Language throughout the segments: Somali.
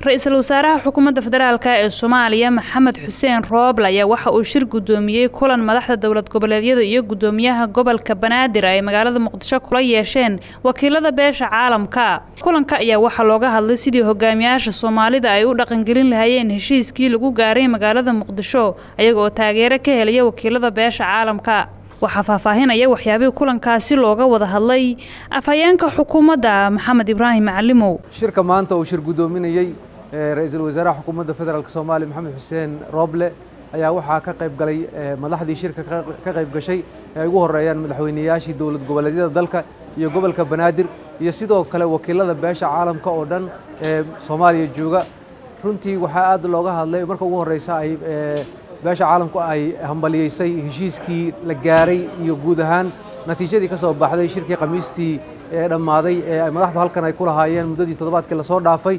ra-iisul wasaaraha xukuumadda federaalk ee soomaaliya maxamed xuseen rooble ayaa waxa uu shir guddoomiyey kulan madaxda dowlad goboleedyada iyo guddoomiyaha gobolka banaadir ay magaalada muqdisho kula yeesheen wakiilada beesha caalamka kulanka ayaa waxaa looga hadlay sidii hogaamiyaasha soomaalida ay u dhaqangelin lahaayeen heshiiskii lagu gaaray magaalada muqdisho ayaga oo taageero ka helaya wakiilada beesha caalamka waxaa faahfaahinaya waxyaabihii kulankaasi looga wada hadlay afhayeenka xukuumadda maxamed ibraahim macalimow shirka maanta uu shir guddoominayey ra-iisul wasaaraha xukuumadda federaalk soomaaliya maxamed xuseen rooble ayaa waxaa ka qayb galay madaxdii shirka ka qayb gashay ee ay ugu horeeyaan madaxweyneyaashii dowlad goboleedyada dalka iyo gobolka banaadir iyo sidoo kale wakiilada beesha caalamka oo dhan ee soomaaliya jooga runtii waxaa aad looga hadlay marka ugu horeysa ay beesha caalamku ay hambaliyeysay heshiiskii la gaaray iyo guud ahaan natiijadii ka soo baxday shirkii khamiistii ee dhammaaday ee madaxdu halkan ay ku lahaayeen muddadii toddobaadkii lasoo dhaafay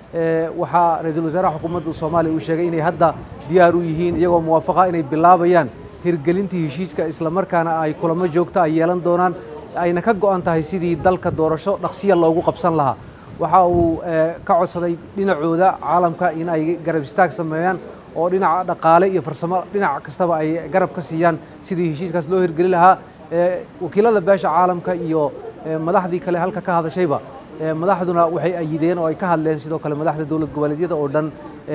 waxaa ra-iisul wasaaraha xukuumadda soomaaliya uu sheegay inay hadda diyaar u yihiin iyagoo muwaafaqa inay bilaabayaan hirgelintii heshiiska islamarkaana ay kulamo joogta ay yeelan doonaan ayna ka go'an tahay sidii dalka doorasho dhaqsiya loogu qabsan lahaa waxa uu ka codsaday dhinacooda caalamka in ay garab istaag sameeyaan oo dhinaca dhaqaale iyo farsamo dhinac kastaba ay garab ka siiyaan sidii heshiiskaas loo hirgeli lahaa wakiilada beesha caalamka iyo madaxdii kale halka ka hadashayba madaxduna waxay ayideen oo ay ka hadleen sidoo kale madaxda dowlad goboleedyada oo dhan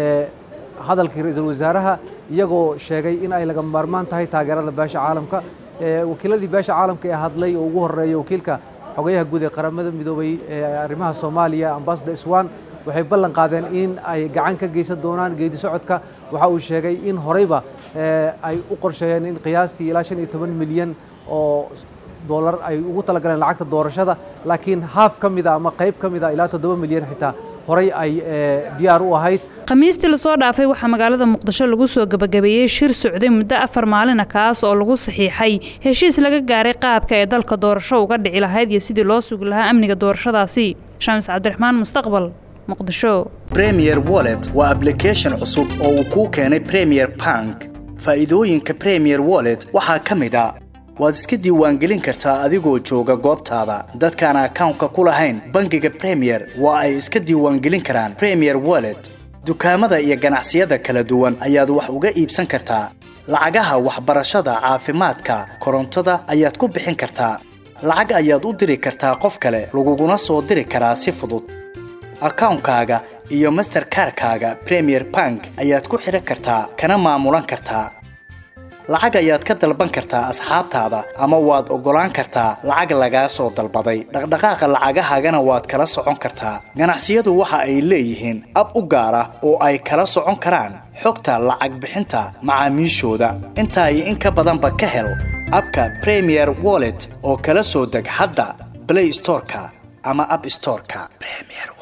hadalkii ra-iisul wasaaraha iyagoo sheegay in ay laga maarmaan tahay taageerada beesha caalamka wakiiladii beesha caalamka ee hadlay oo ugu horeeya wakiilka xogayaha guud ee qaramada midoobay ee arrimaha soomaaliya ambassador iswan waxay ballan qaadeen in ay gacan ka geysan doonaan geedi socodka waxa uu sheegay in horeyba ay u qorsheeyeen in qiyaastii ilaa shan iyo toban milyan oo dollar ay ugu talagaleen lacagta doorashada laakiin haaf ka mida ama qayb ka mida ilaa toddoba milyan xitaa horey ay diyaar u ahayd khamiistii lasoo dhaafay waxaa magaalada muqdisho lagu soo gebagabeeyey shir socday muddo afar maalina kaas oo lagu saxiixay heshiis laga gaaray qaabka ee dalka doorasho uga dhici lahayd iyo sidii loo sugi lahaa amniga doorashadaasi shaamis cabdiraxmaan mustaqbal muqdisho premier wallet waa ablication cusub oo uu kuu keenay premier bank faa'iidooyinka premier wallet waxaa ka mid a waad iska diiwaangelin kartaa adigoo jooga goobtaada dadkaan akawnka ku lahayn bangiga premier waa ay iska diiwaangelin karaan premier wallet dukaamada iyo ganacsiyada kala duwan ayaad wax uga iibsan kartaa lacagaha waxbarashada caafimaadka korontada ayaad ku bixin kartaa lacag ayaad u diri kartaa qof kale laguguna soo diri karaa si fudud akawnkaaga iyo masterkarkaaga premier bank ayaad ku xidhan kartaa kana maamulan kartaa lacag ayaad ka dalban kartaa asxaabtaada ama waad oggolaan kartaa lacag lagaa soo dalbaday dhaqdhaqaaqa lacagahaagana waad kala socon kartaa ganacsiyadu waxa ay leeyihiin ab u gaar ah oo ay kala socon karaan xogta lacag bixinta macaamiishooda intaa iyo in ka badanba ka hel abka premier wallet oo kala soo deg hadda blay storeka ama ab storeka